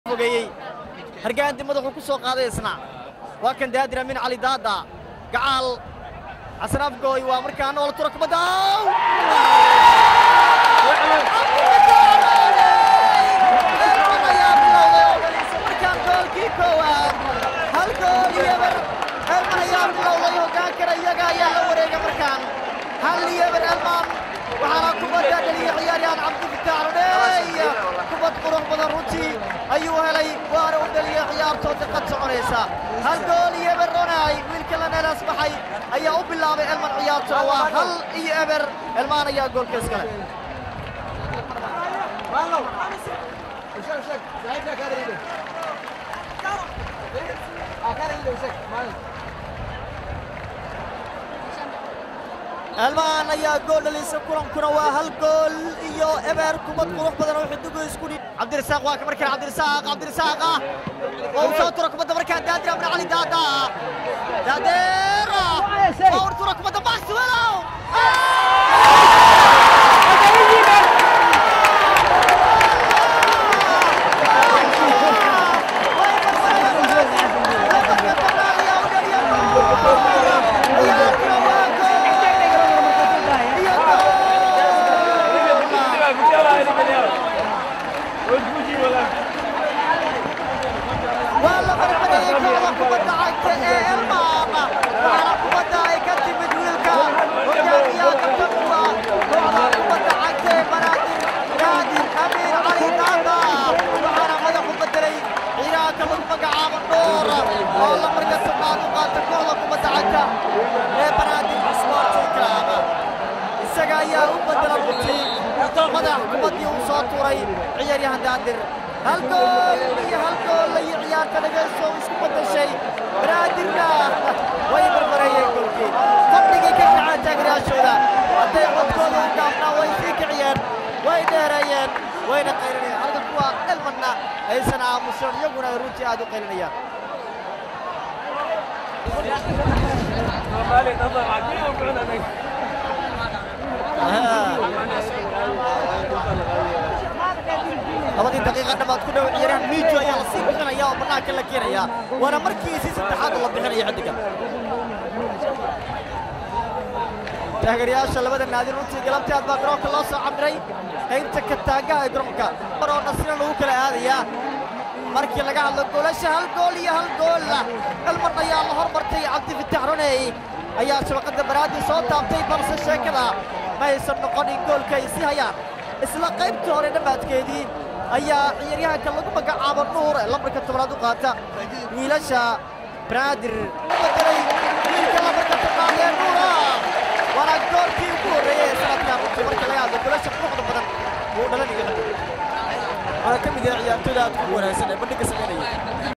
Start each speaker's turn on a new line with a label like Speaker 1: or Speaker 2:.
Speaker 1: fogeeyey hargaanti madaxuu ku soo qaaday isna waa kan daadir amin cali daada gacaal xasan afgooy waa markaa nool tura kubadda markaan goolkii koowaad hal gool iyo eber elman ayaa bilowday hoggaan kara iyaga ayaa la wareega markaan hal iyo eber elman waxaana kubadda dhaliya ciyaaryahan cabdifitaax rodheey kubad qurux badan runtii ayuu helay waana u dhaliya ciyaartoo diqad soconaysa hal gool iyo eber ronay wiilka laneelaas baxay ayaa u bilaabay elman ciyaartuna waa hal iyo eber elmaan ayaa goolka iskale elmaan ayaa gool dhalisa kulankuna waa hal gool iyo eber kubad qurux badan oo xidigu isku dhi cabdirasaaq waa ka markaan cabdirasaaq cabdirasaaqa oo u soo tura kubadda markaan daadir amna cali daada daadeera waa ur tura kubadda maxwellow waa la marmarayay kooxda kubadda cagta ee elmaama waxaana kubadda ay ka timid wiilka hogaamiyaha kabtankuwa kooxda kubadda cagta ee banaadir naadir amiin cali daada waxaana madaxu bedelay ciiraanka lagu magacaabo dhoor oo la marka tobnaad u qaata kooxda kubadda cagta ee banaadir sporting club isaga ayaa u bedela runtii madax kubaddii uu soo tuuray ciyaaryahan daadir hal gool iyo hal gool iyo ciyaarta dhageyso isku bedeshay banaadirna way barbareeyeen goolkii fadhigay ka kaceen taageerayaashooda hadday codkooda u gaabnaa way sii kiciyeen way dheereeyeen wayna qaylinayeen halka kuwa elmanna aysan aamusan iyaguna ay runtii aad u qaylinayaan labadii daqiiqa dhammaad ku dhow ciyaaryahan miijo ayaa la sii bixinaya oo bannaanka la keenaya waana markiisii saddexaad oo la bixinaya xiddiga taageerayaasha labada naadi runtii galabtii aad baa garoonka loo soo camiray qaybta kataagaha ee garoonka maroo nasina lagu kala aadayaa markii laga hadlo goolasha hal gool iyo hal gool elman ayaa la hormartay cabdifitaax roney ayaa shabaqadda baraadii soo taabtay balse sheekada ma aysan noqonin goolka ay sii hayaan isla qaybtii hore dhammaadkeedii ayaa ciyaaryahanka lagu magacaabo nuur ee lambarka tobnaad u qaata wiilasha banaadir u bedelay wiilka lambarka tobnaad ee nuura waana goolkii ugu horreeyey ee sanadkan runtii marka laga hadlo golasha quruxda badan uu dhalanaya waana ka mid yahay ciyaartooyda aad ugu wanaagsan ee bandhigga samaynaya